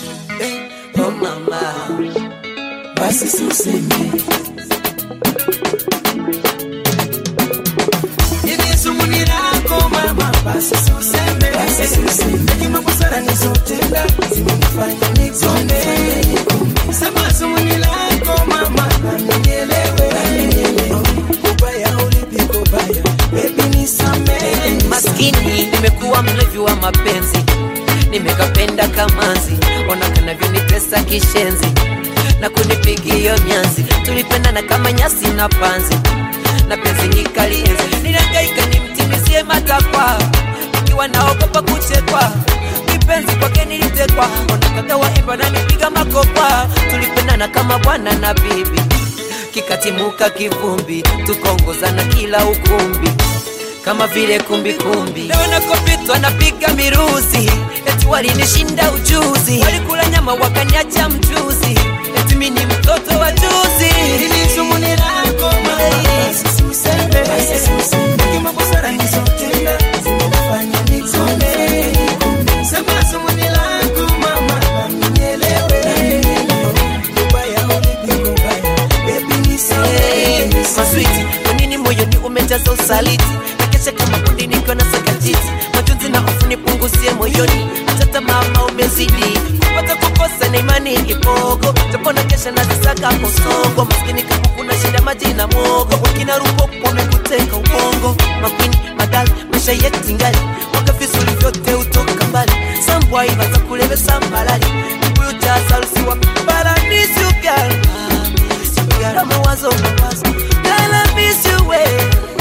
eh, oh mama, basi suseme hivi sumuni lako mama, basi suseme, basi suseme, hekima busara nizotenda zimenifanya nikombe. Sema sumuni lako mama, na nielewe, na nielewe, kubaya ulipi kubaya, baby nisamehe, maskini nimekuwa mlevi wa mapenzi nimekapenda kamanzi ona kanavyonitesa kishenzi na kunipigia nyanzi tulipendana kama nyasi na panzi na penzi nikalienzi nilangaika nimtimizie matakwa ikiwa naogopa kuchekwa kipenzi kwake nilitekwa ona kaka waimba nanipiga makopa tulipendana kama bwana na bibi kikatimuka kivumbi tukaongozana kila ukumbi kama vile kumbikumbi. Leo nakopitwa napiga miruzi, eti walinishinda ujuzi, walikula nyama wakaniacha mchuzi, eti mimi ni mtoto wa juzi. Hili sumuni lako mama, basi suseme, basi suseme, hekima busara nizotenda zimenifanya nikombe. Sema sumuni lako mama, na nielewe, na nielewe, kubaya ulipi kubaya, baby nisamehe, nisamehe. Maswiti, kwa nini moyoni umejaza usaliti? Nakesha kama kundi nikiwa na sakajiti, majonzi na hofu nipunguzie moyoni, hata tamaa umezidi kupata kukosa na imani ipogo, japo na kesha nazisaka kosogo, maskini kama kuna shida maji na mwogo, wakina rupo wamekuteka ubongo, makwini madali maisha yetu ngali mwaka vizuri vyote utoka mbali, sambwa ibaza kulevesa malali kibuyu cha sarusiwa paradisi ugali na mawazo mawazo Girl, I miss you way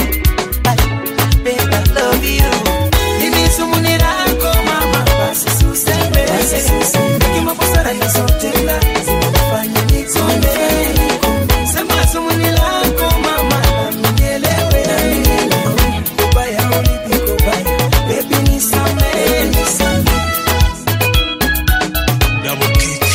Babe, I love you Hili sumuni lako mama, basi suseme, basi suseme, hekima busara nizotenda zimenifanya nikombe. Sema sumuni lako mama, na nielewe, na nielewe, kubaya ulipi kubaya, baby nisamehe, nisamehe. Double kick.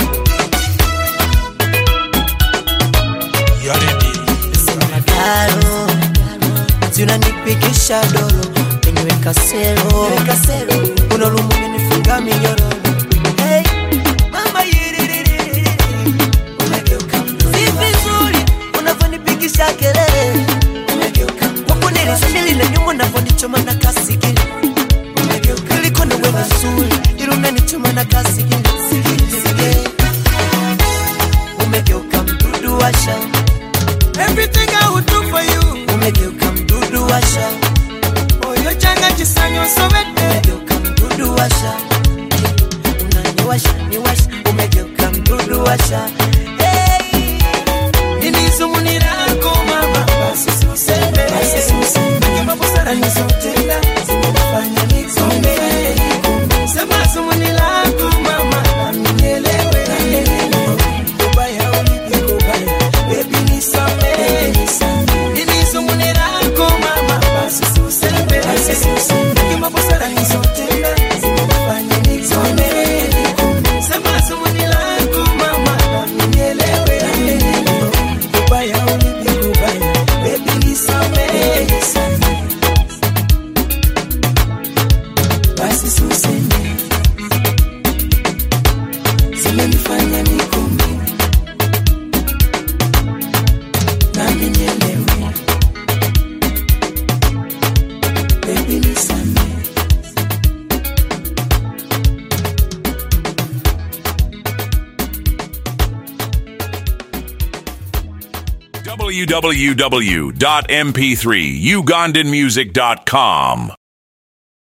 Yaredi. Karo Tunanipigisha dolo Penywe kasero Unolumu nifunga minyororo Hey, mama yiririri Umegeuka mdoli, Si vizuri unavyonipigisha kelele umegeuka Wako nilisambili na nyuma unavyonichoma na kasikili umegeuka Niliko na wewe nzuri Ila unanichoma na kasikili Umegeuka mdudu wa shamba Everything I would do for you, umegeuka mdudu washa oyo changa chisanyo sobete. umegeuka mdudu washa unaniwasha niwasha umegeuka mdudu washa hey. Hili sumuni lako mama, basi suseme, basi suseme, hekima busara nizotenda zimenifanya nikombe. Sema sumuni lako mama, na nielewe, na nielewe, kubaya ulipi kubaya, baby nisamehe, nisamehe. Hili sumuni lako mama, basi suseme, basi suseme, hekima busara nizotenda zimenifanya nikombe. Sema sumuni lako mama, na nielewe, na nielewe, kubaya ulipi kubaya, baby nisamehe, nisamehe. Basi suseme, zimenifanya nikome, nami nielewe, baby nisamehe. www.mp3ugandanmusic.com